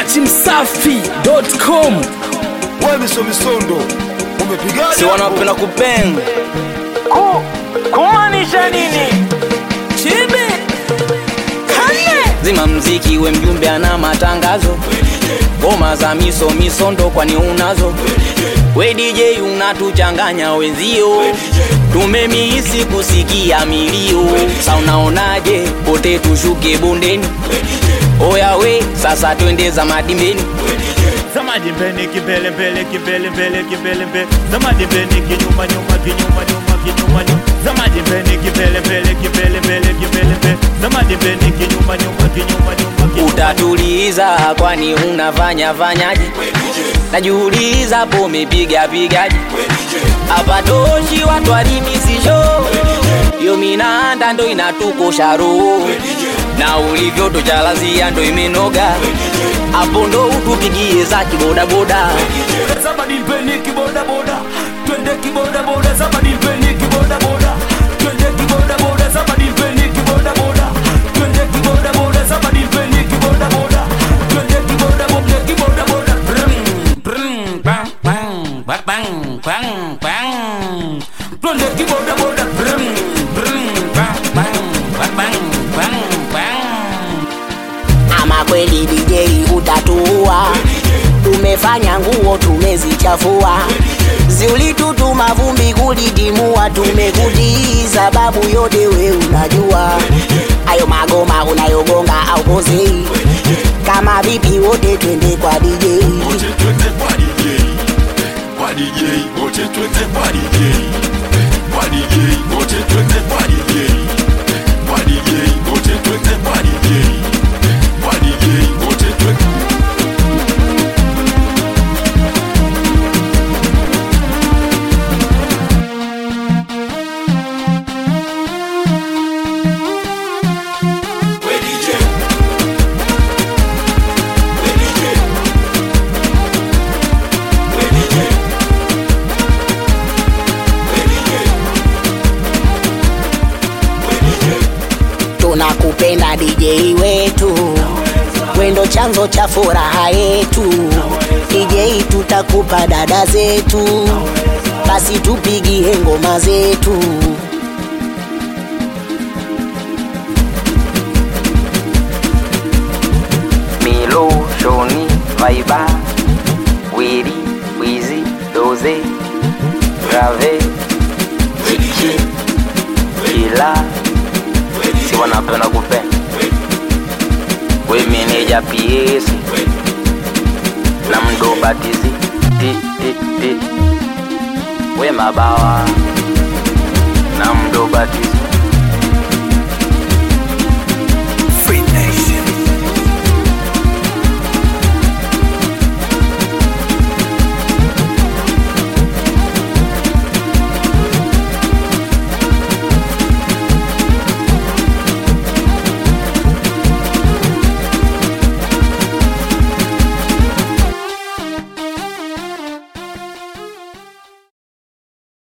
dachimsafi.com wewe miso misondo umepigaje si wanapenda kupenda Ku, kumaanisha nini? Chibi kane zima mziki we mjumbe ana matangazo ngoma za miso misondo kwani unazo we DJ unatuchanganya wenzio tumemihisi kusikia milio sa unaonaje pote tushuke bondeni oya we sasa twende za madimbeni Zamadi mbele kibele mbele kibele mbele kibele mbele Zamadi mbele kinyuma nyuma kinyuma nyuma kinyuma nyuma Zamadi mbele kibele mbele kibele mbele kibele mbele Zamadi mbele kinyuma nyuma kinyuma nyuma kinyuma utatuliza kwani unafanya fanyaje najiuliza po umepiga pigaje hapa toshi watu walimisisho yo minanda ndo inatukosha roho na ulivyo tochalazia ndo imenoga hapo ndo utupigie za kibodaboda Zamadi mbele kibodaboda Twende kibodaboda Zamadi mbele kibodaboda Twende kibodaboda Zamadi mbele kibodaboda Twende kibodaboda Zamadi mbele kibodaboda Twende kibodaboda kibodaboda Brum, brum, bang, bang, bang, bang, bang, bang. Twende kibodaboda Brum, brum, bang, bang, bang, bang, bang, bang. ama kweli DJ utatuua, tumefanya nguo tumezichafua, ziulitutuma vumbi kulidimua, tumekutii sababu yote we unajua, ayo magoma unayogonga au pozei, kama vipi wote twende kwa DJ. wote twende kwa DJ kwa DJ wote twende kwa DJ kwa DJ wote twende kwa DJ kwa DJ wote twende kwa DJ kwa DJ wote twende We DJ We DJ We DJ We DJ We DJ tunakupenda DJ wetu, wendo chanzo cha furaha yetu. DJ tutakupa dada zetu, basi tupigie ngoma zetu. Milo, Shoni, Vaiba, Wiri, Wizi, Doze, Grave, Chichi, Kila, si wanapenda kupenda. We meneja PS na mdo batizi ti ti ti, we mabawa